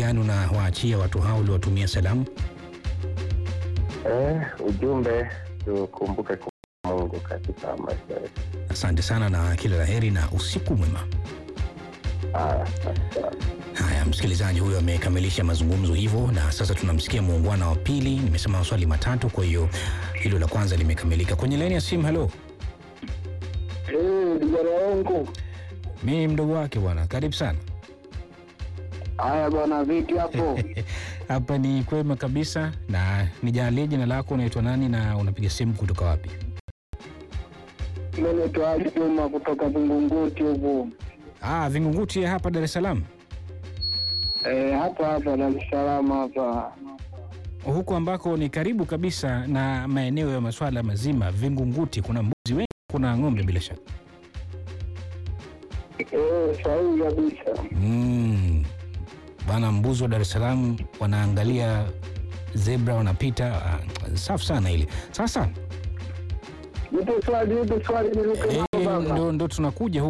gani unawaachia watu hao uliowatumia salamu? Eh, ujumbe tukumbuke Mungu katika maisha yetu. Asante sana na kila la heri na usiku mwema. Haya, asante sana. Haya, msikilizaji huyo amekamilisha mazungumzo hivyo, na sasa tunamsikia muungwana wa pili. Nimesema maswali matatu, kwa hiyo hilo la kwanza limekamilika. Kwenye laini ya simu, halo, Eh, kijana wangu. mimi mdogo wake bwana, karibu sana. Haya bwana, vipi hapo? Hapa ni kwema kabisa, na nijalie jina lako, unaitwa nani na unapiga simu kutoka wapi? Mimi naitwa Ali Juma kutoka Vingunguti huku. Ah, Vingunguti ya hapa Dar es Salaam. Eh, hapa hapa Dar es Salaam hapa. huku ambako ni karibu kabisa na maeneo ya maswala mazima Vingunguti, kuna mbuzi wengi, kuna ng'ombe bila shaka. Eh, sahihi kabisa. Mm. Bana, mbuzi wa Dar es Salaam wanaangalia zebra wanapita. Ah, safi sana ile. Sasa Nipe swali, nipe swali niruke eh, nao baba. ndo, ndo tunakuja huku